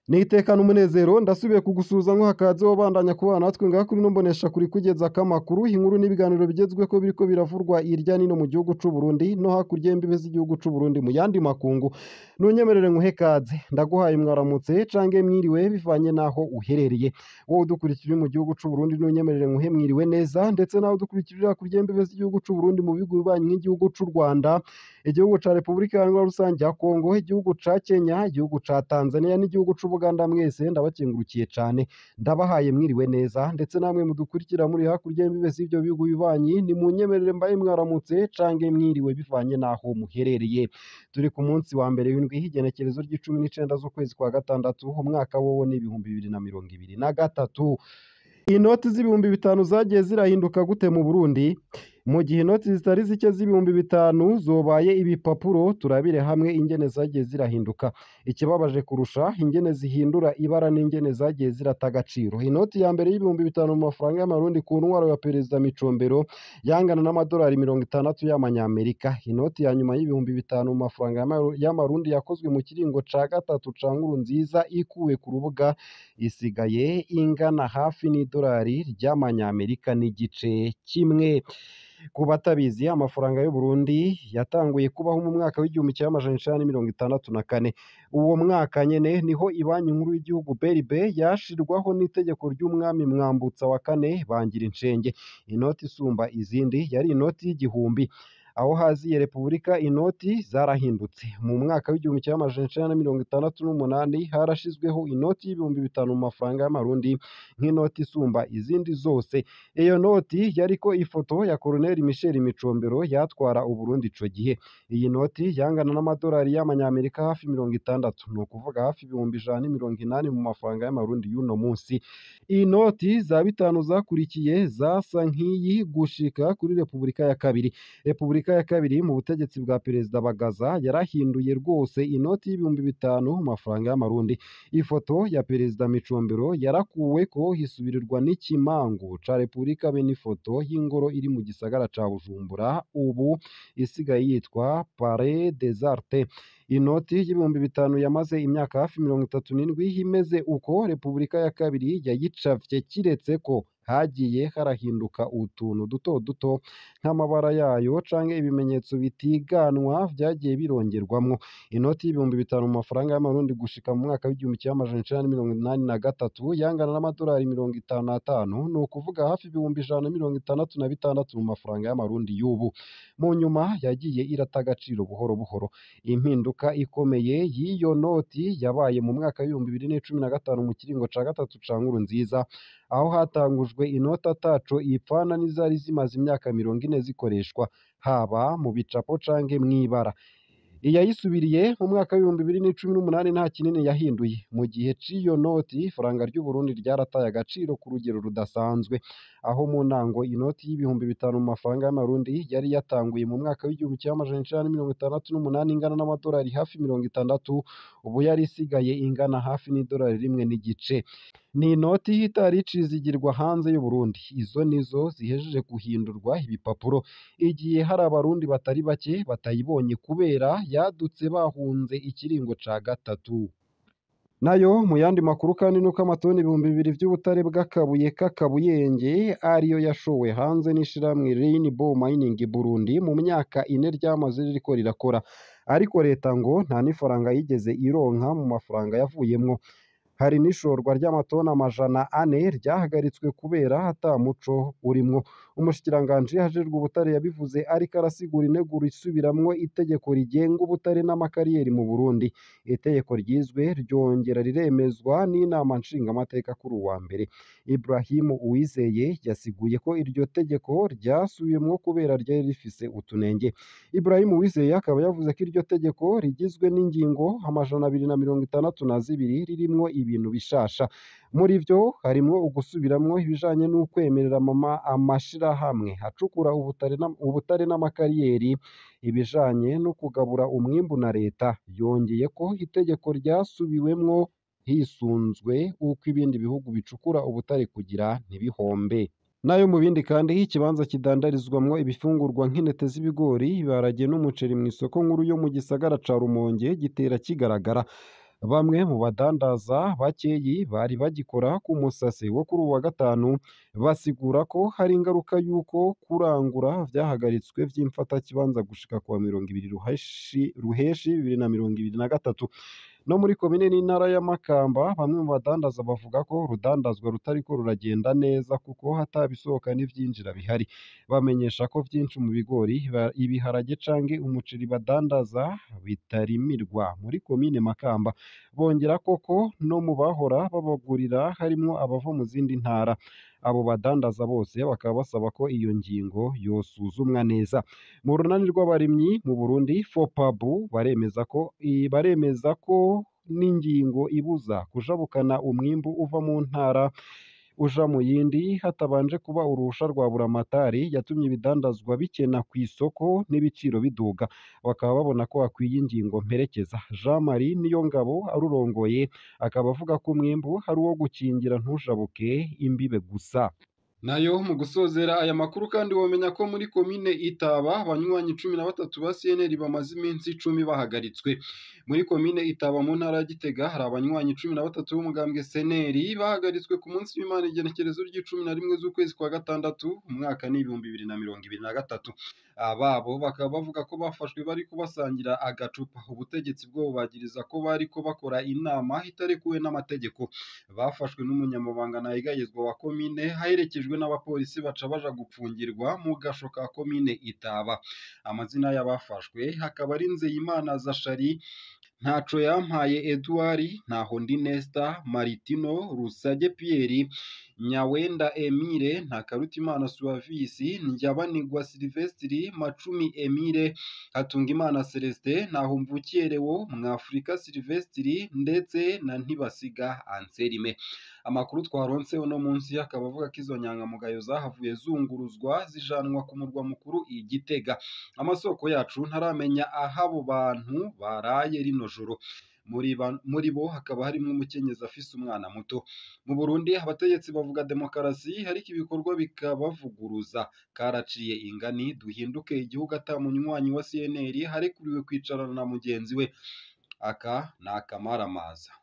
nitekana umunezero ndasubiye kugusuhuza nko hakaze wabandanya kubana natwe ngaha kuri no mbonesha kuri kugeza kamakuru inkuru n'ibiganiro bigezweko biriko biravurwa irya nino mu gihugu c'u Burundi no hakurya y'imbibe z'igihugu c'u Burundi mu yandi makungu nunyemerere nkuhe kaze ndaguhaye mwaramutse cange mwiriwe bivanye naho uherereye wowe udukurikira uri mu gihugu c'u Burundi nunyemerere nkuhe mwiriwe neza ndetse nawe udukurikira hakurya y'imbibe z'igihugu c'u Burundi mu bihugu bibanyi nk'igihugu c'u Rwanda igihugu ca Repubulika Iharanira Rusange ya Kongo igihugu ca Kenya igihugu ca Tanzania n'igihugu c'Ubuganda mwese ndabakengurukiye cane ndabahaye mwiriwe neza ndetse namwe mudukurikira muri hakurya y'imbibe z'ivyo bihugu bibanyi ni munyemerere mbaye mwaramutse cange mwiriwe bivanye naho muherereye turi ku munsi wa mbere w'indwi h'igenekerezo ry'icumi n'icenda z'ukwezi kwa gatandatu umwaka wowo ni ibihumbi bibiri na mirongo ibiri na gatatu inoti z'ibihumbi bitanu zagiye zirahinduka gute mu Burundi mu gihe inoti zitari zike z'ibihumbi bitanu zobaye ibipapuro turabire hamwe ingene zagiye zirahinduka ikibabaje kurusha ingene zihindura ibara n'ingene zagiye zirata agaciro inoti ya mbere y'ibihumbi bitanu mu mafaranga y'amarundi ku ntwaro ya perezida Micombero yangana n'amadolari mirongo itandatu y'amanyamerika inoti ya nyuma y'ibihumbi bitanu mu mafaranga y'amaru- y'amarundi yakozwe mu kiringo ca gatatu ca nkuru nziza ikuwe ku rubuga isigaye ingana hafi n'idolari ry'amanyamerika n'igice kimwe ku batabizi amafaranga y'u Burundi yatanguye kubaho mu mwaka w'igihumbi kimwe amajana icenda na mirongo itandatu na kane uwo mwaka nyene niho ibanki nkuru y'igihugu BRB yashirwaho n'itegeko ry'umwami Mwambutsa wa kane bangira incenge inoti isumba izindi yari inoti y'igihumbi aho haziye Repubulika inoti zarahindutse mu mwaka w'igihumbi kimwe amajana icenda na mirongo itandatu n'umunani harashizweho inoti y'ibihumbi bitanu mu mafaranga y'amarundi nk'inoti isumba izindi zose iyo noti yariko ifoto ya Colonel Michel Micombero yatwara Uburundi ico gihe iyi noti yangana n'amadolari y'amanyamerika hafi mirongo itandatu ni ukuvuga hafi ibihumbi ijana n'imirongo inani mu mafaranga y'amarundi y'uno munsi iyi noti za bitanu zakurikiye zasa nk'iyi gushika kuri Repubulika ya kabiri Repubulika ya kabiri mu butegetsi bwa Perezida Bagaza yarahinduye rwose inoti y'ibihumbi bitanu mu mafaranga y'amarundi ifoto ya Perezida Micombero yarakuweko hisubirirwa n'ikimangu ca Repubulika be n'ifoto y'ingoro iri mu gisagara ca Bujumbura ubu isigaye yitwa Palais des Arts inoti y'ibihumbi bitanu yamaze imyaka hafi mirongo itatu n'indwi imeze uko Repubulika ya kabiri yayicafye kiretse ko hagiye harahinduka utuntu duto duto nk'amabara yayo canke ibimenyetso bitiganwa vyagiye birongerwamwo inoti y'ibihumbi bitanu mu mafaranga y'amarundi gushika mu mwaka w'igihumbi kimwe amajana icenda na mirongo inani na gatatu yangana n'amadolari mirongo itanu n'atanu ni ukuvuga hafi ibihumbi ijana na mirongo itandatu na bitandatu mu mafaranga y'amarundi y'ubu mu nyuma yagiye irata agaciro buhoro buhoro impinduka ikomeye y'iyo noti yabaye mu mwaka w'ibihumbi bibiri n'icumi na gatanu mu kiringo ca gatatu ca nkuru nziza aho hatangujwe inoti ataco ipfana n'izari zimaze imyaka mirongo ine zikoreshwa haba mu bicapo canke mw'ibara iyayisubiriye mu mwaka w'ibihumbi bibiri n'icumi n'umunani nta kinini yahinduye mu gihe c'iyo noti ifaranga ry'u Burundi ryarataye agaciro ku rugero rudasanzwe aho mu ntango inoti y'ibihumbi bitanu mu mafaranga y'amarundi yari yatanguye mu mwaka w'igihumbi kimwe amajana icenda na mirongo itandatu n'umunani ingana n'amadolari hafi mirongo itandatu ubu yari isigaye ingana hafi n'idolari rimwe n'igice ni inoti itari icizigirwa hanze y'u Burundi izo nizo zihejeje guhindurwa ibipapuro igihe hari abarundi batari bake batayibonye kubera yadutse bahunze ikiringo ca gatatu nayo mu yandi makuru kandi nuko amatoni ibihumbi bibiri vy'ubutare bw'akabuye k'akabuyenge ariyo yashowe hanze n'ishirahamwe Rainbow Mining Burundi mu myaka ine ryamaze ririko rirakora ariko leta ngo nta n'ifaranga yigeze ironka mu mafaranga yavuyemwo hari n'ishorwa ry'amatoni amajana ane ryahagaritswe kubera ata muco urimwo umushikiranganji hajejwe ubutare yabivuze ariko arasigura integuro isubiramwo itegeko rigenga ubutare n'amakariyeri mu Burundi itegeko ryizwe ryongera riremezwa n'inama nshingamateka kuri uwa mbere Ibrahim Uwizeye yasiguye ko iryo tegeko ryasubiwemwo kubera ryari rifise utunenge Ibrahim Uwizeye akaba yavuze ko iryo tegeko rigizwe n'ingingo amajana abiri na mirongo itandatu na zibiri ririmwo ibintu bishasha muri vyo harimwo ugusubiramwo ibijanye n'ukwemerera mama amashirahamwe acukura ubutare n'am- ubutare n'amakariyeri ibijanye no kugabura umwimbu na leta yongeye ko itegeko ryasubiwemwo hisunzwe uko ibindi bihugu bicukura ubutare kugira ntibihombe nayo mu bindi kandi ikibanza kidandarizwamwo ibifungurwa nk'intete z'ibigori ibiharage n'umuceri mu isoko nkuru yo mu gisagara ca Rumonge gitera kigaragara bamwe mu badandaza bakeyi bari bagikora ku musase wo kuri uwu wa gatanu basigura ko hari ingaruka y'uko kurangura vyahagaritswe vy'imfatakibanza gushika kuwa mirongo ibiri ruheshi ruheshi bibiri na mirongo ibiri na gatatu no muri komine n'intara ya Makamba bamwe mu badandaza bavuga ko urudandazwa rutariko ruragenda neza kuko hatabisohoka n'ivyinjira bihari bamenyesha ko vyinshi mu bigori ba- ibiharage canke umuceri badandaza bitarimirwa muri komine Makamba bongera koko no mu bahora babagurira harimwo abava mu zindi ntara abo badandaza bose bakaba basaba ko iyo ngingo yosuzumwa neza mu runani rw'abarimyi mu Burundi FOPABU baremeza ko i- baremeza ko n'ingingo ibuza kujabukana umwimbu uva mu ntara uja mu yindi hatabanje kuba uruhusha rwa buramatari yatumye ibidandazwa bikena ku isoko n'ibiciro biduga bakaba babona ko hakwiye ingingo mperekeza Jean Marie Niyongabo arurongoye akaba avuga ko umwimbu hari uwo gukingira ntujabuke imbibe gusa nayo mu gusozera aya makuru kandi wamenya ko muri komine Itaba abanywanyi cumi na batatu ba CNL bamaze iminsi icumi bahagaritswe muri komine Itaba mu ntara ya Gitega hari abanywanyi cumi na batatu b'umugambwe CNL bahagaritswe ku munsi w'Imana igenekerezo ry'icumi na rimwe z'ukwezi kwa gatandatu umwaka ni ibihumbi bibiri na mirongo ibiri na gatatu ababo bakaba bavuga ko bafashwe bariko basangira agacupa ubutegetsi bwo bubagiriza ko bariko bakora inama itarekuwe n'amategeko bafashwe n'umunyamabanga ntayegayezwa wa komine haherekejwe n'abapolisi baca baja gupfungirwa mu gasho ka komine Itaba amazina y'abafashwe hakaba ari Nzeyimana Zashari Ntaco yampaye Edouard Ntahondi Nesta Maritino Rusage Pierre Nyawenda Emile Ntakarutimana Suavisi Ndyabanigwa Silvestri Macumi Emile Hatungimana Celestin Ntahomvukiye Lewo Mwafurika Silvestri ndetse na Ntibasiga Anselme amakuru twaronse uno munsi akaba avuga ko izo nyangamugayo zahavuye zunguruzwa zijanwa ku murwa mukuru i Gitega amasoko yacu ntaramenya aho abo bantu baraye rino joro muri ba- muri bo hakaba harimo umukenyezi afise umwana muto mu Burundi abategetsi bavuga demokarasi ariko ibikorwa bikabavuguruza karaciye ingani duhinduke igihugu ata munywanyi wa CNL harekuriwe kwicarana na mugenzi we aka ni akamaramaza